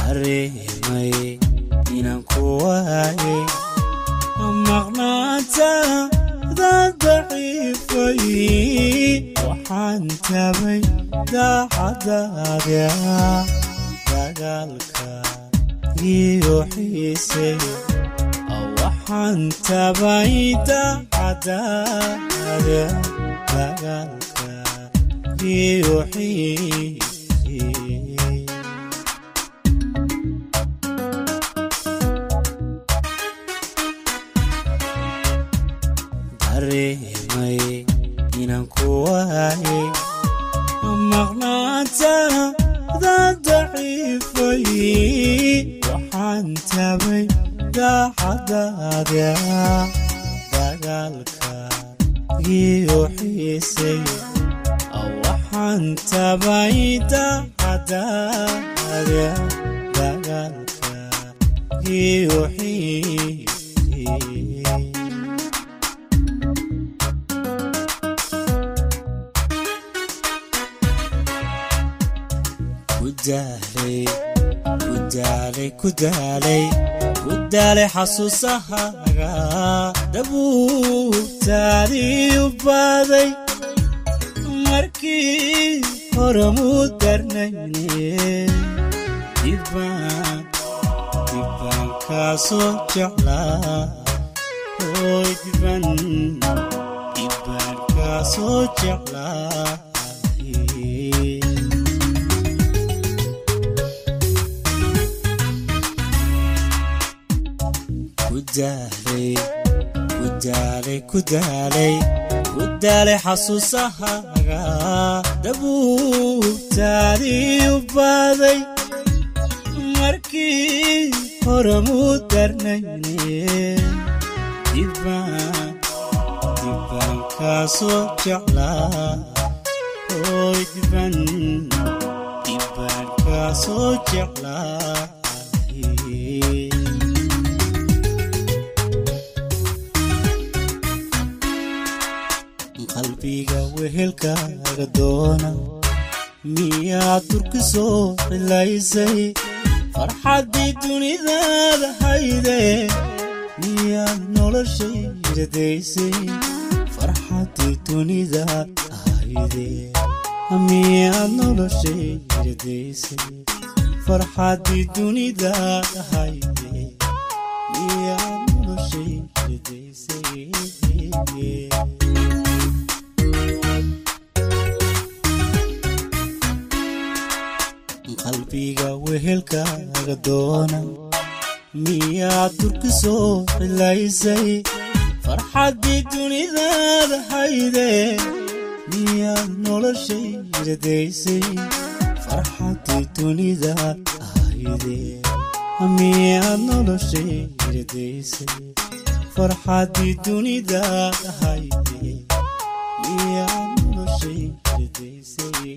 dareemay inaan ku waaye maqnaantaada daciifay waxaan tabay daacadaada dagaalka iyo xiise waxaan tabay daacadaada dagaalka iyo xiise dareemay inaan ku waaye maqnaantaada daciifay waxaan tabay daacadaada dagaalka iyo xiisay waxaan tabay daacadaada dagaalka iyo xiisay kudaalay kudaalay kudaalay kudaalay xasuusahaaga dabuubtaadii u baaday markii hore muu darnayne dibbaan dibbaan kaasoo jeclaa oy dibban dibbaan kaasoo jeclaa kudaalay kudaalay kudaalay kudaalay xasuusahaaga dabuubtaadii u baaday markii hore muu darnayne dibbaan dibbaan kaasoo jeclaa oy dibban dibbaan kaasoo jeclaa qalbiga wehelkaaga doona miyaad durki soo cilaysay farxaddii dunidaada hayde miyaad noloshayda daysay farxaddii dunidaad hayde miyaad noloshayda daysay farxaddii dunidaad hayde miyaad noloshayda daysay qalbiga wehelkaaga doona miyaad durki soo cilaysay farxaddii dunidaada hayde miyaad noloshayda daysay farxaddii dunidaad hayde miyaad noloshayda daysay farxaddii dunidaad hayde miyaad noloshayda daysay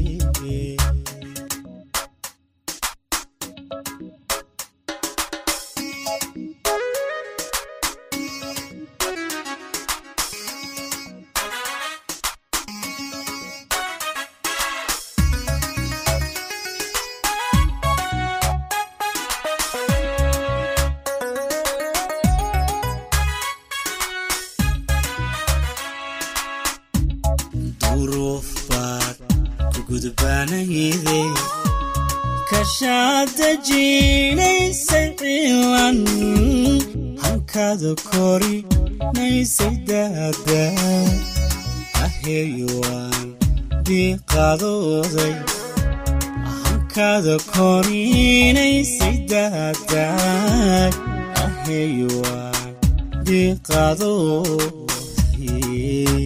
duruuf baad ku gudbaanayde kashaada jiinaysay cilan hankaada korinaysay daada aheeyuwaan diiqadooday hankaada korinaysay daada aheeyuwaan diiqadooday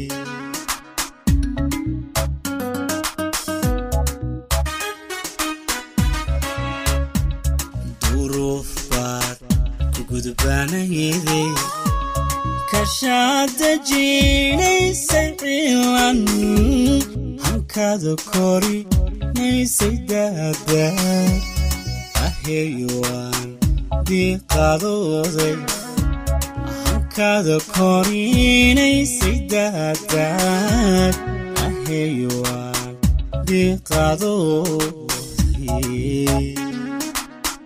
duruuf baad ku gudbaanayde kashaada jiinaysay cilan hankaada korinaysay daada aheeyuwaan diiqadooday hankaada korinaysay daada aheeyuwaan diiqadooday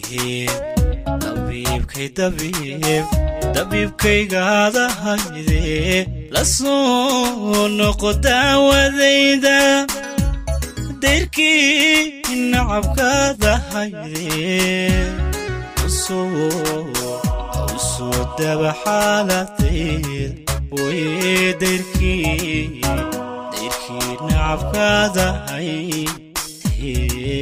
dabiibkay dabiib dabiibkaygaada hayde la soo noqo daawadayda dayrkii nacabkaada hayde usoo daba xaaladeed way dayrkii dayrkii nacabkaada hayde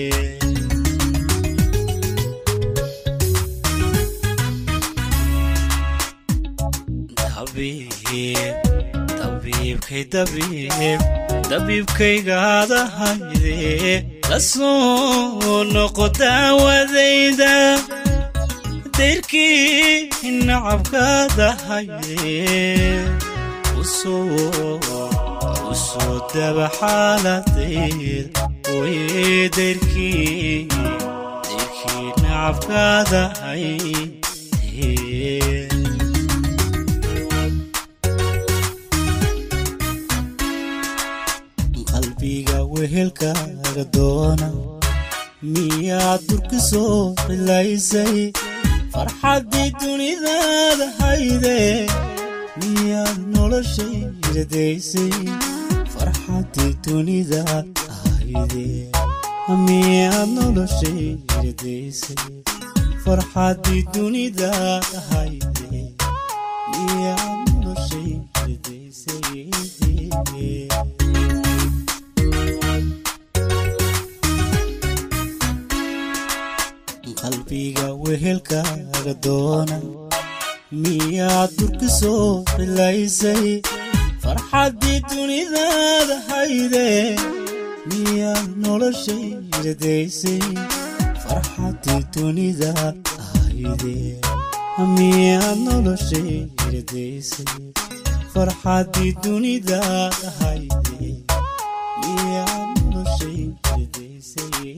dabiibkay dabiib dabiibkaygaada hayde la soo noqo daawadayda dayrkii nacabkaada hayde usoo daba xaaladeed way dayrkii dayrkii nacabkaada hayde qalbiga wehelkaaga doona miyaad durka soo cilaysay farxaddii dunidaada hayde miyaad noloshay radaysay farxaddii dunidaad hayde miyaad noloshay radaysay farxaddii dunidaad hayde miyaad noloshay radaysay qalbiga wehelkaaga doona miyaad durka soo cilaysay farxaddii dunidaada hayde miyaad noloshay radaysay farxaddii dunidaad hayde miyaad noloshay radaysay farxaddii dunidaad hayde miyaad noloshay radaysay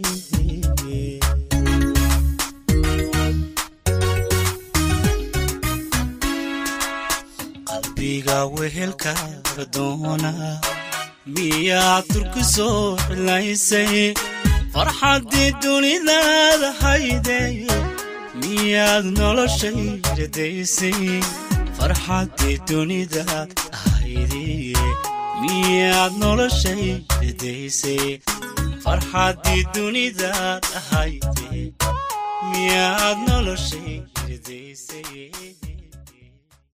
qalbiga wehelkaaga doona miyaad durka soo cilaysay farxaddii dunidaada hayde miyaad noloshay radaysay farxaddii dunidaad hayde miyaad noloshay radaysay farxaddii dunidaad hayde miyaad noloshay radaysay